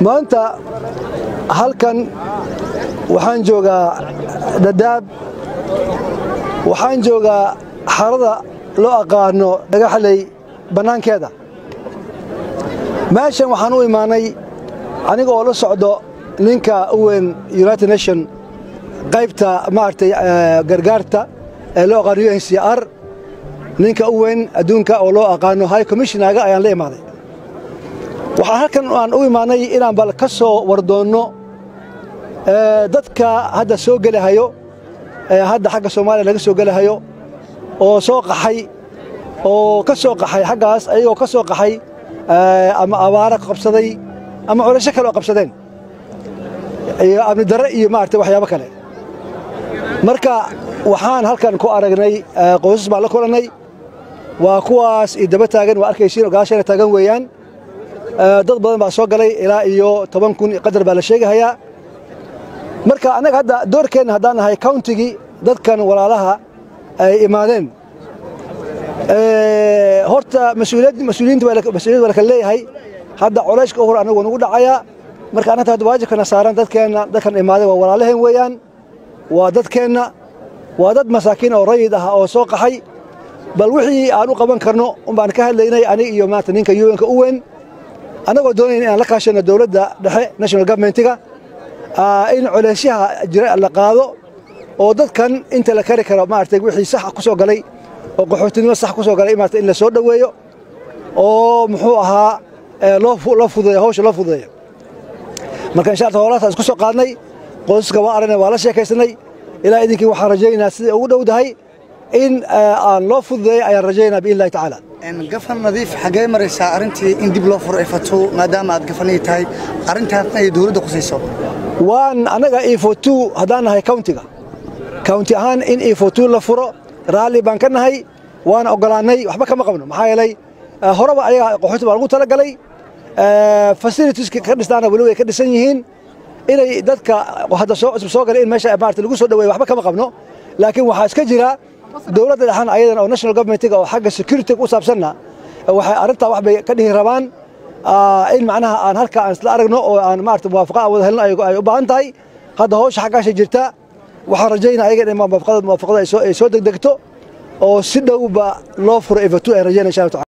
maanta halkan waxaan joogaa dadaab waxaan joogaa xarada loo aqaano dhagaxley bannaankeeda meeshan waxaan u imaanay aniga oo la socdo ninka u weyn united nation qaybta maaragtay gargaarta ee loo aqaano u n c r ninka u weyn adduunka oo loo aqaano high commissionaga ayaan la imaaday waxaan halkan aan u imaanay inaan bal ka soo wardoonno dadka hadda soo gelahayo hadda xagga soomaaliya laga soo gelahayo oo soo qaxay oo ka soo qaxay xaggaas ayagoo ka soo qaxay ama abaara qabsaday ama culasho kale oo qabsadeen iyo amni darre iyo maaragtay waxyaabo kale marka waxaan halkan ku aragnay qoysas baan la kulannay waa kuwaas i daba taagan waa arkaysiin oo gadaashayna taagan weeyaan dad badan baa soo galay ilaa iyo toban kun qadar baa la sheegahayaa marka annaga hadda doorkeenna haddaan nahay countigii dadkan walaalaha ay imaadeen horta mas-uuliyiinta mas-uuliyad waa la kala leeyahay hadda colayska u hor anagu nagu dhacayaa marka annata hadda waajibkana saaran dadkeenna dadkan imaaday waa walaalaheen weeyaan waa dadkeenna waa dad masaakiin oo rayid ah oo soo qaxay bal wixii aan u qaban karno unbaan ka hadlaynay anig iyo maanta ninka un-ka u weyn annagoo doonayna inaan la kaashano dowladda dhexe national governmentiga in colaysyaha jira la qaado oo dadkan inta la kari karo maaragtay wixii sax ku soo galay oo qaxootinimo sax ku soo galay maarata in la soo dhoweeyo oo muxuu ahaa loo fududeeyo hawsha loo fududeeyo marka insha allah howlahaas isku soo qaadnay qoysaska waa aragnay waa la sheekaysanay ilaa idinkii waxaan rajaynaynaa siday ugu dhowdahay in aan loo fududeeyo ayaan rajaynaa biidn illahi tacaala gafan nadiif xaggee maraysaa arrintii in dib loo furo ay fato maadaama aad gafanay tahay arrintaasna ay dowladda khusayso waan annaga efotu haddaan nahay countiga counti ahaan in efotu la furo raalli baan ka nahay waana oggolaannay waxba kama qabno maxaa yeelay horeba ayaga qaxooti baa lagu talagalay fasilitieska ka dhisnaana weli way ka dhisan yihiin inay dadka hadda soo cusub soo galay in meesha maarata lagu soo dhaweeyo waxba kama qabno laakiin waxaa iska jira dowladda dhexan ayadan oo national governmentiga oo xagga security u saabsanna waxay arrintaa wax bay ka dhihi rabaan in macnaha aan halka aan isla aragno oo aan maarata muwaafaqa aan wada helno ay u baahan tahay hadda hawsha xaggaasha jirta waxaan rajaynaa ayaga in muwaafaqada ay soo degdegto oo si dhowba loo furo evatu ay rajaynaa insha allah